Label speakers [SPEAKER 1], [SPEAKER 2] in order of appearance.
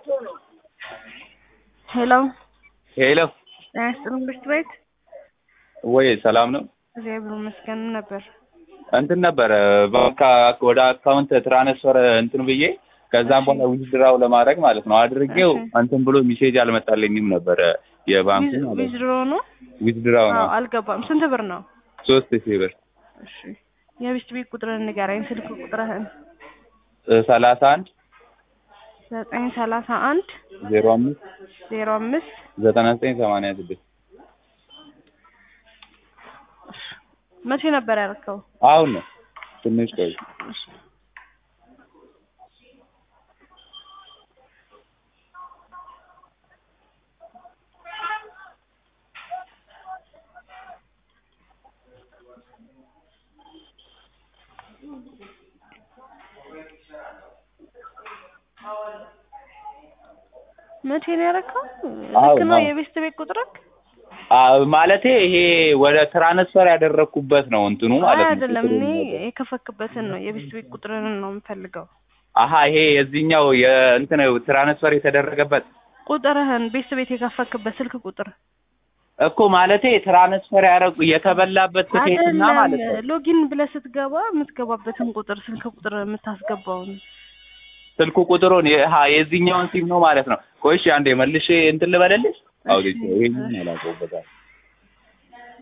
[SPEAKER 1] ሄሎ
[SPEAKER 2] ሄሎ
[SPEAKER 1] ጤና ይስጥልኝ ብርት ቤት
[SPEAKER 2] ወይ ሰላም ነው?
[SPEAKER 1] እግዚአብሔር ይመስገን ነበር።
[SPEAKER 2] እንትን ነበረ በቃ ወደ አካውንት ትራንስፈር እንትን ብዬ ከዛም በኋላ ዊዝድራው ለማድረግ ማለት ነው አድርጌው
[SPEAKER 1] እሺ።
[SPEAKER 2] እንትን ብሎ ሚሴጅ አልመጣልኝም ነበረ የባንኩ ማለት ነው።
[SPEAKER 1] ዊዝድሮ ነው?
[SPEAKER 2] ዊዝድራው ነው
[SPEAKER 1] አዎ አልገባም። ስንት ብር ነው?
[SPEAKER 2] ሶስት ሺህ ብር
[SPEAKER 1] እሺ የቤት ቤት ቁጥርህን ንገረኝ። ስልክ ቁጥርህን
[SPEAKER 2] ሰላሳ አንድ
[SPEAKER 1] ዘጠኝ ሰላሳ አንድ
[SPEAKER 2] ዜሮ አምስት
[SPEAKER 1] ዜሮ አምስት
[SPEAKER 2] ዘጠና ዘጠኝ ሰማንያ ስድስት
[SPEAKER 1] መቼ ነበር ያልከው?
[SPEAKER 2] አሁን ነው ትንሽ ቆይ
[SPEAKER 1] መቼ ነው ያደረከው?
[SPEAKER 2] አሁን
[SPEAKER 1] ልክ ነው
[SPEAKER 2] አሁን።
[SPEAKER 1] የቤት ቤት ቁጥርህ?
[SPEAKER 2] አ- ማለቴ ይሄ ወደ ትራንስፈር ያደረግኩበት ነው እንትኑ
[SPEAKER 1] አይ
[SPEAKER 2] ማለት ነው።
[SPEAKER 1] አይደለም፣
[SPEAKER 2] ቁጥሩ
[SPEAKER 1] እኔ
[SPEAKER 2] ነገር።
[SPEAKER 1] የከፈክበትን ነው የቤት ቤት ቁጥርህን ነው የምፈልገው።
[SPEAKER 2] አሀ ይሄ የዚህኛው የእንትን ትራንስፈር የተደረገበት
[SPEAKER 1] ቁጥርህን ቤት ቤት የከፈክበት ስልክ ቁጥር
[SPEAKER 2] እኮ ማለቴ ትራንስፈር ያደረጉ የተበላበት ትኬትና ማለት ነው።
[SPEAKER 1] አይደለም። ሎጊን ብለህ ስትገባ የምትገባበትን ቁጥር ስልክ ቁጥር የምታስገባውን
[SPEAKER 2] ስልኩ ቁጥሩን የ- ሀ የዚህኛውን ሲም ነው ማለት ነው። ቆይ እሺ አንዴ መልሼ እንትን ልበልልሽ። አውሪት ይሄን አላውቀውበታል